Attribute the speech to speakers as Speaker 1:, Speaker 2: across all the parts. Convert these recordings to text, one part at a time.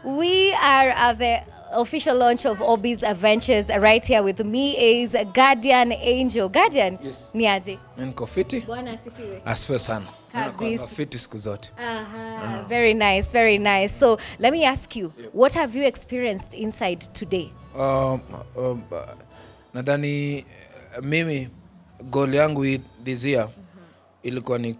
Speaker 1: we are at the official launch of Obi's Adventures. Right here with me is Guardian Angel. Guardian,
Speaker 2: Yes.
Speaker 1: ni aje?
Speaker 2: Mi niko fiti
Speaker 1: Bwana asifiwe.
Speaker 2: asifiwe sana Mi
Speaker 1: Kabisa.
Speaker 2: nakuanga fiti siku zote
Speaker 1: Aha, very nice, very nice. So let me ask you, what have you experienced inside today?
Speaker 2: um, um, uh, nadhani eh, mimi goal yangu hii this year ilikuwa ni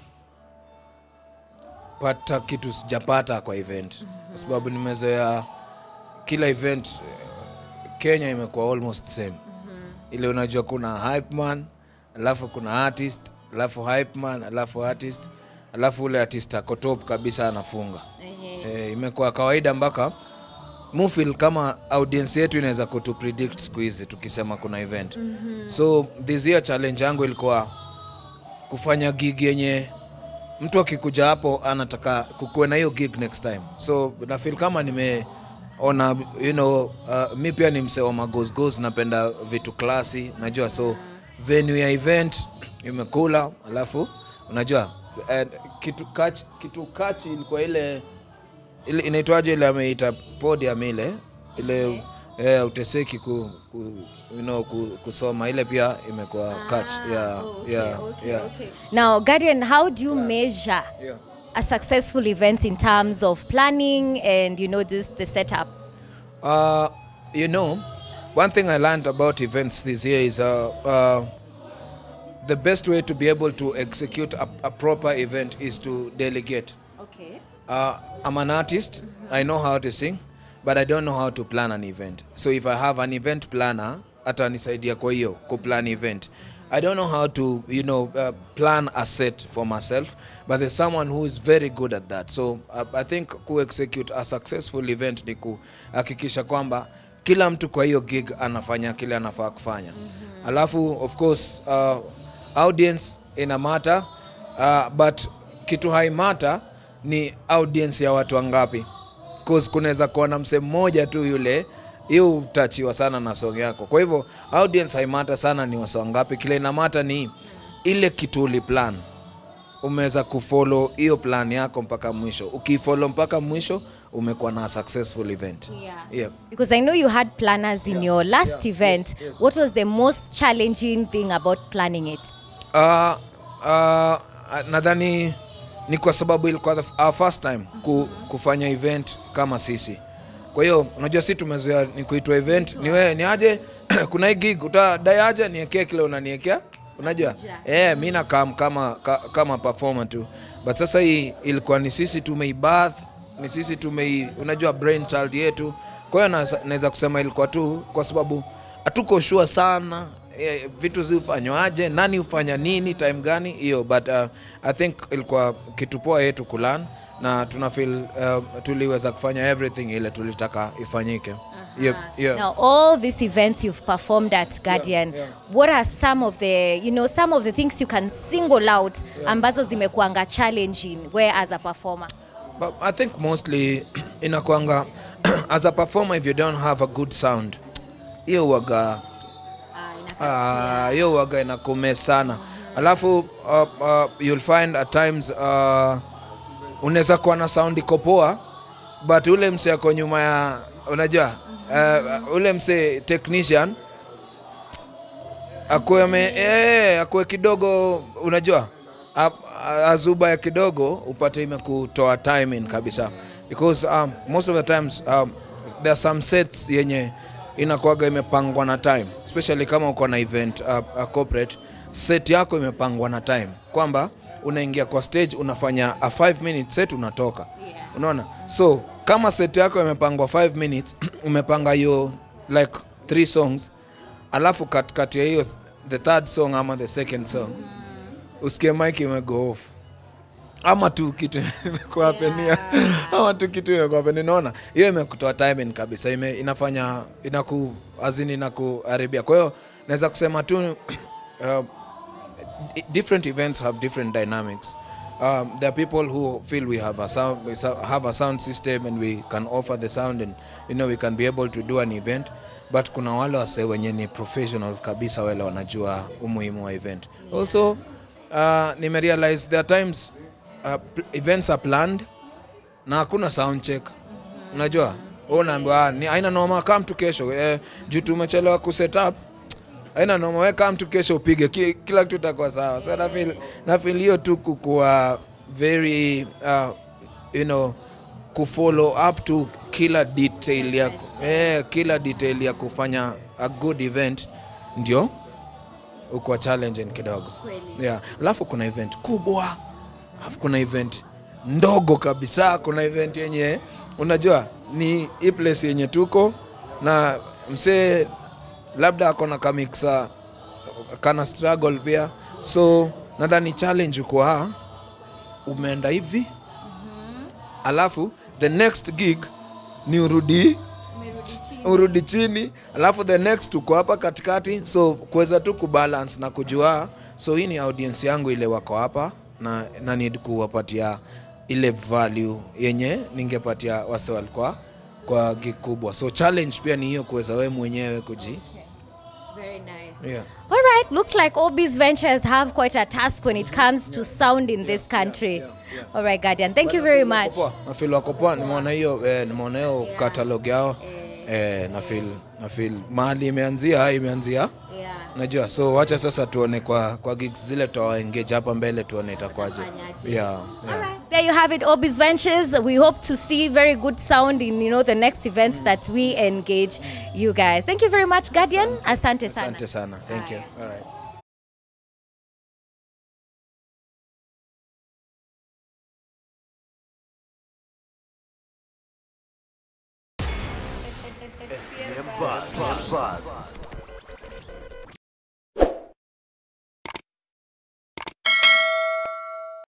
Speaker 2: kupata kitu sijapata kwa event kwa sababu nimezoea kila event eh, kenya imekuwa almost same ile unajua kuna hype man alafu kuna artist alafu hype man alafu artist alafu ule artist ako top kabisa anafunga eh, imekuwa kawaida mpaka mufil kama audience yetu inaweza kutu predict siku hizi tukisema kuna event mm-hmm. so this year challenge yangu ilikuwa kufanya gig yenye mtu akikuja hapo anataka kukuwe na hiyo gig next time so nafil kama nimeona you know, uh, mi pia ni msee wa magosgos napenda vitu klasi najua so venue ya event imekula alafu unajua uh, kitu kach, kitu kachi ilikuwa ile ile inaitwaje ile ameita podium ile ile eh, uteseki ku, ku, you know, ku, kusoma ile pia imekuwa catch yeah, yeah, yeah.
Speaker 1: Now, Guardian, how do you measure
Speaker 2: Yeah.
Speaker 1: a successful event in terms of planning and you know just the setup?
Speaker 2: Uh, you know, one thing I learned about events this year is uh, uh, the best way to be able to execute a, a proper event is to delegate.
Speaker 1: Okay.
Speaker 2: Uh, I'm an artist. I know how to sing, but I don't know how to plan an event. So if I have an event planner, atanisaidia kwa hiyo kuplan event. I don't know how to, you know, uh, plan a set for myself, but there's someone who is very good at that. So uh, I think ku execute a successful event ni kuhakikisha kwamba kila mtu kwa hiyo gig anafanya kile anafaa kufanya. Alafu of course uh, audience ina matter uh, but kitu haimata ni audience ya watu wangapi cause kunaweza kuwa na msee mmoja tu yule hiyo utachiwa sana na song yako kwa hivyo audience haimata sana ni wasa wangapi kile inamata ni ile kitu uliplan umeweza kufollow hiyo plan yako mpaka mwisho ukifollow mpaka mwisho umekuwa na successful event
Speaker 1: Yeah.
Speaker 2: yeah.
Speaker 1: Because I know you had planners in your last
Speaker 2: yeah,
Speaker 1: event.
Speaker 2: yes, yes.
Speaker 1: What was the most challenging thing about planning it?
Speaker 2: Uh, uh, nadhani ni kwa sababu ilikuwa the- our first time ku, kufanya event kama sisi kwa hiyo unajua si tumezoea ni kuitwa event ni wewe ni aje kuna hii gig utadai aje niekee kile unaniekea unajua eh mi nakam kama ka, kama performer tu but sasa hii ilikuwa ni sisi tumeibath ni sisi tumei unajua brain child yetu kwa hiyo nasa- naweza kusema ilikuwa tu kwa sababu hatuko sure sana eh, vitu zifanywaje nani hufanya nini time gani hiyo but uh, i think ilikuwa kitu poa yetu kulan na tuna feel uh, tuliweza kufanya everything ile tulitaka ifanyike yep, yeah.
Speaker 1: Now, all these events you've performed at Guardian,
Speaker 2: yeah.
Speaker 1: what are some of the, you know, some of the things you can single out ambazo zimekuanga challenging where as a performer?
Speaker 2: But I think mostly inakwanga as a performer if you don't have a good sound hiyo waga Ah, hiyo waga inakume sana alafu uh, uh, you'll find at times uh, unaweza kuwa na sound iko poa but ule mse ako nyuma ya unajua uh, ule mse technician akuwe ame- eh, akuwe kidogo unajua a- a- azuba ya kidogo upate imekutoa timing kabisa because um, most of the times um, there are some sets yenye inakuwaga imepangwa na time especially kama uko na event uh, uh, corporate set yako imepangwa na time kwamba unaingia kwa stage unafanya a 5 minute set unatoka
Speaker 1: Yeah.
Speaker 2: unaona so kama set yako imepangwa 5 minutes umepanga hiyo like three songs alafu katikati ya hiyo s- the third song ama the second song usikie mike imego off ama tu kitu imekuapenia ama tu kitu imekuapenia naona hiyo imekutoa timing kabisa ime, inafanya inaku azini inakuharibia kwa hiyo naweza kusema tu uh, i- different events have different dynamics. Um, there are people who feel we have a sound, we so- have a sound system, and we can offer the sound, and you know we can be able to do an event. But kuna wale wase wenye ni professional kabisa, wale wanajua umuhimu wa event. Also, uh, nimerealize there are times uh, pl- events are planned na hakuna sound check unajua Wewe unaambiwa "Ah, ni aina noma come tu kesho eh, juu tumechelewa kuset up aina noma we come tu kesho upige ki, kila kitu itakuwa sawa so na feel na feel hiyo tu kukuwa very uh, you know kufollow up to kila detail ya eh, kila detail ya kufanya a good event ndio uko challenging kidogo yeah. Alafu kuna event kubwa, alafu kuna event ndogo kabisa, kuna event yenye unajua ni hii place yenye tuko na msee labda ako na kamiksa kana struggle pia, so nadhani challenge uko ha umeenda hivi alafu the next gig ni urudi urudi chini alafu the next uko hapa katikati so kuweza tu kubalance na kujua so hii ni audience yangu ile wako hapa na, na need kuwapatia ile value yenye ningepatia wase walikuwa kwa gig kubwa so challenge pia ni hiyo kuweza wewe mwenyewe kuji
Speaker 1: Very nice.
Speaker 2: yeah.
Speaker 1: All right, looks like Obi's Ventures have quite a task when it comes to sound in this country. All right, Guardian, thank you very much.
Speaker 2: nafil wako poa nimeona hiyo eh, nimeona hiyo catalog yao eh, nafil nafil mahali imeanzia imeanzia
Speaker 1: Yeah.
Speaker 2: najua so wacha sasa tuone kwa kwa gigs zile tutawaengage hapa mbele tuone itakwaje
Speaker 1: Watafanyaje.
Speaker 2: yeah,
Speaker 1: All
Speaker 2: yeah.
Speaker 1: right. There you have it, Obi's Ventures. We hope to see very good sound in you know the next events that we engage you guys. Thank you very much, Guardian. Asante sana.
Speaker 2: asante sana thank you All right.
Speaker 3: SPM Buzz. Buzz.